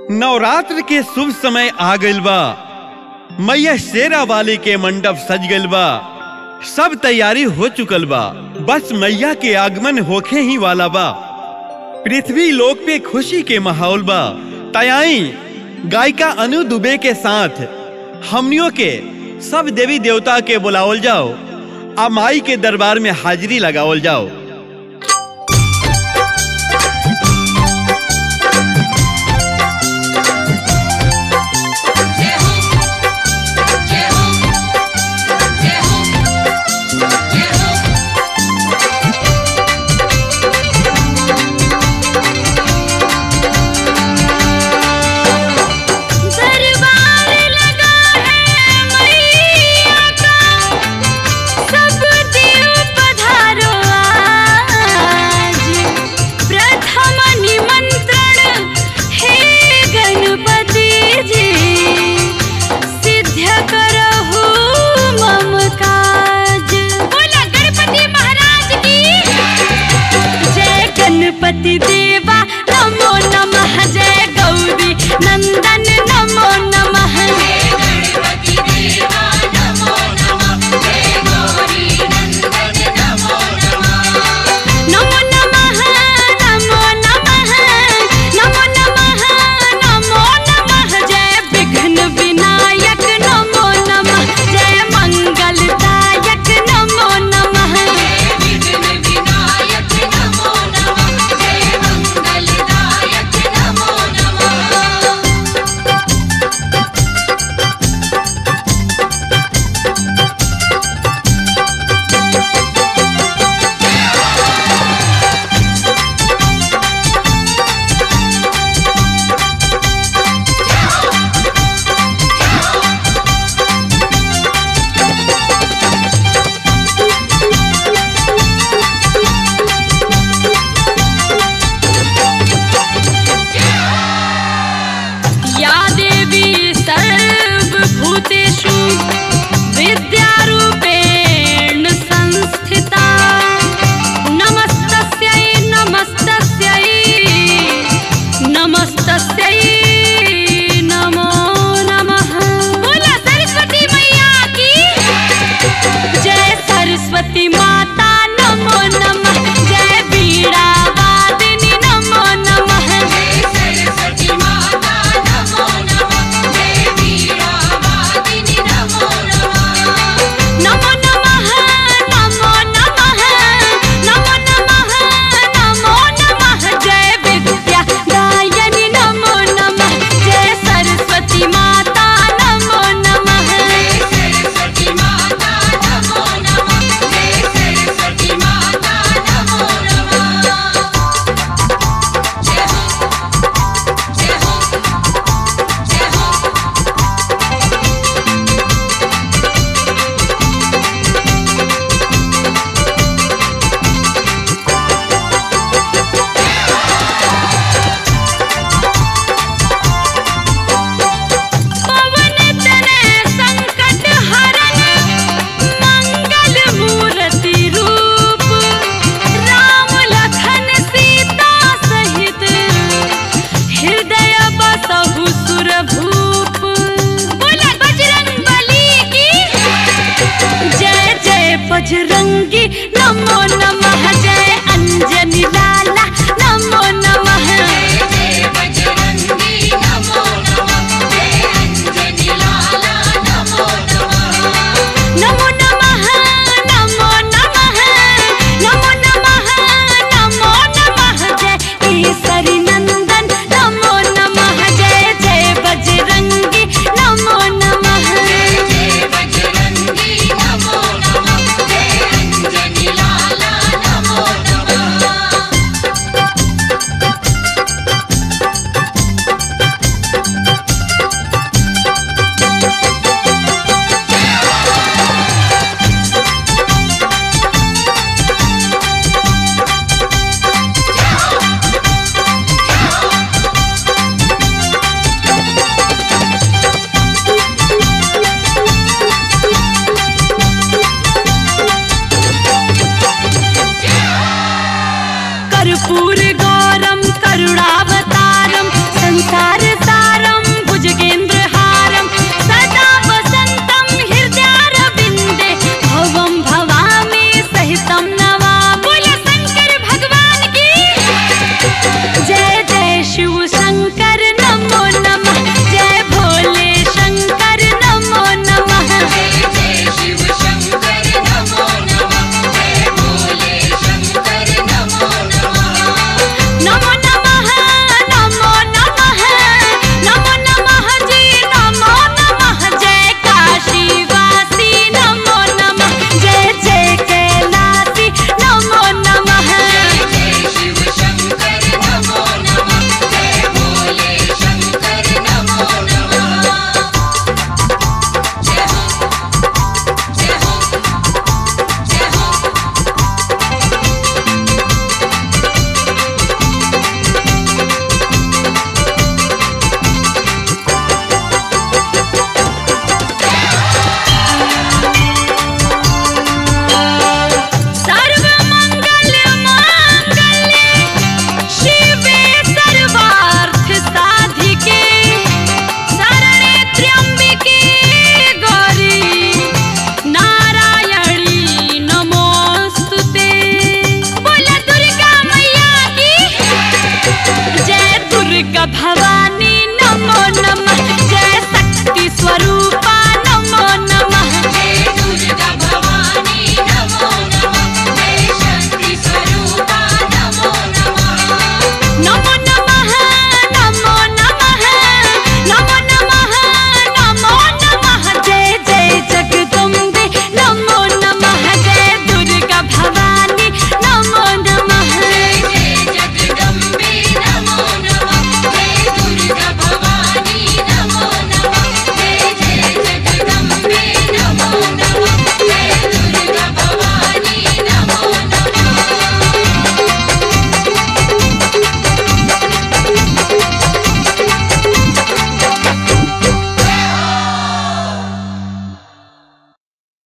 नवरात्र के शुभ समय आ गइल बा मैया शेरा वाली के मंडप सज गइल बा सब तैयारी हो चुकल बा बस मैया के आगमन होखे ही वाला बा पृथ्वी लोक पे खुशी के माहौल बा तयाई गायिका अनु दुबे के साथ हमनियों के सब देवी देवता के बुलावल जाओ आ माई के दरबार में हाजिरी लगावल जाओ जय हो जय हो जय हो जय हो दरबार लगा है मैया का सब देव पधारो भवानी